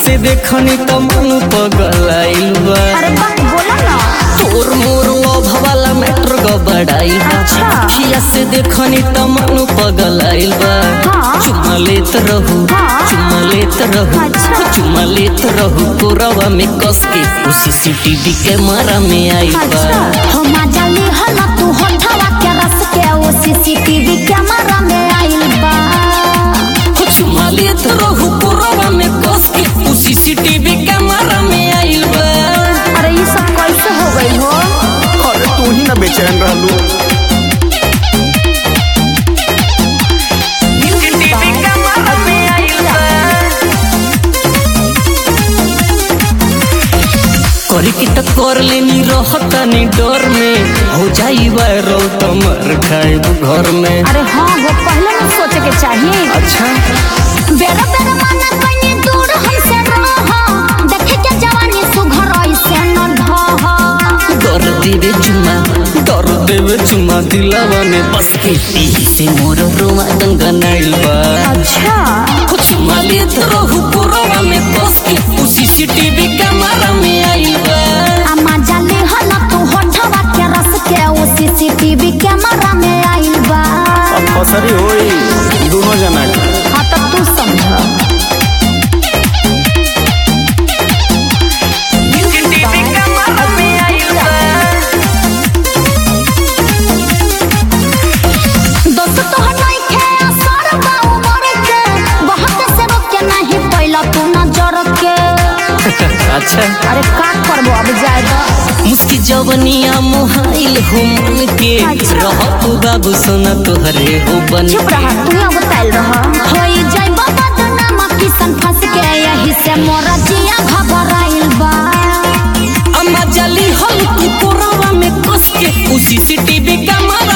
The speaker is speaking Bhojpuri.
से देखनी त मन पगलाइल बा अरे बात बोला ना तोर मोर लोभ वाला मैटर गबड़ाइल बा अच्छा। अखिया से देखनी त मन पगलाइल बा हाँ। चुम्मा लेत रहू हाँ। चुम्मा लेत रहू अच्छा। चुम्मा लेत रहू कोरवा में कस के उ सीसीटीवी कैमरा में आइल बा अच्छा हम जाली हला तू होठवा के रस के वो सीसीटीवी कैमरा में आइल बा चुम्मा लेत रहू कोरवा में कस के उ सीसीटीवी कैमरा में आइल बा अरे ये सब कैसे हो गई हो अरे तू ही ना बेचैन रहलू सीसीटीवी कैमरा में आइल बा करी के त कर लेनी रहतनी डर में हो जाई वायरल तमर खाइब घर में अरे हाँ वो पहले ना सोचे के चाहिए अच्छा बेरा बेरा माना कहीं दूर हमसे रह देखे के जवानी सुघर ऐसे न ढह डर देवे चुम्मा डर देवे चुम्मा दिलावा में बस के ती से मोर रोमा दंगनाइल बा अच्छा कुछ मालित रहू पुरवा में बस के उ सीसीटीवी कैमरा में आइल बा अम्मा जाली हला तू होठवा के रस के वो सीसीटीवी कैमरा में आइल बा अब फसरी होई दोनों जना के हाँ तो तू समझ सीसीटीवी कैमरा में आइल बा दोस्त तो हटाई के असर बा उमर के बहुत से रोक के नहीं पैला तू नजर के अच्छा अरे का करबो अब जाए तो मुस्की जवनिया मोहाइल हो मन के अच्छा। रह तू बाबू सोना तोहरे हो बन चुप रहा तू अब तैल रहा होई जाई बाबा तो नाम किसन फंस के यही से मोरा जिया घबराइल बा अम्मा जली हल तू कोरवा में कस के उ सीसीटीवी कैमरा